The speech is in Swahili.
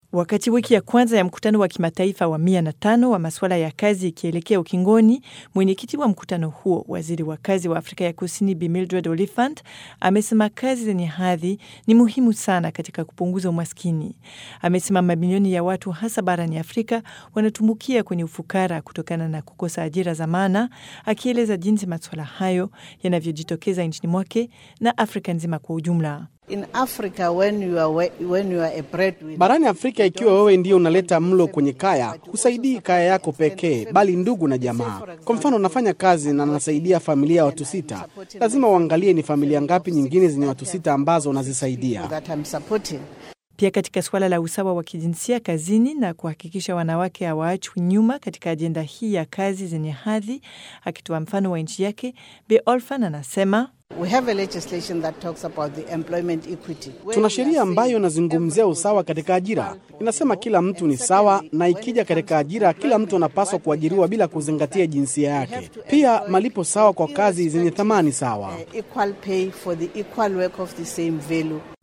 Wakati wiki ya kwanza ya mkutano wa kimataifa wa mia na tano wa masuala ya kazi ikielekea ukingoni, mwenyekiti wa mkutano huo, waziri wa kazi wa Afrika ya Kusini Bi Mildred Oliphant, amesema kazi zenye hadhi ni muhimu sana katika kupunguza umaskini. Amesema mamilioni ya watu hasa barani Afrika wanatumbukia kwenye ufukara kutokana na kukosa ajira za maana, akieleza jinsi masuala hayo yanavyojitokeza nchini mwake na Afrika nzima kwa ujumla. In Africa, when you are, when you are a breadwinner, Barani Afrika, ikiwa wewe ndiyo unaleta mlo kwenye kaya, husaidii kaya yako pekee, bali ndugu na jamaa. Kwa mfano, unafanya kazi na nasaidia familia ya watu sita, lazima uangalie ni familia ngapi nyingine zenye watu sita ambazo unazisaidia. that I'm supporting. Pia katika suala la usawa wa kijinsia kazini na kuhakikisha wanawake hawaachwi nyuma katika ajenda hii ya kazi zenye hadhi, akitoa mfano wa nchi yake, Bi Olfan anasema We have a legislation that talks about the employment equity. where Tuna we are sheria saying ambayo inazungumzia everybody usawa is katika ajira. equal Inasema kila mtu ni sawa, na ikija katika ajira, kila mtu anapaswa kuajiriwa bila kuzingatia jinsia yake. Pia malipo sawa kwa kazi zenye thamani sawa. uh, equal pay for the equal work of the same value.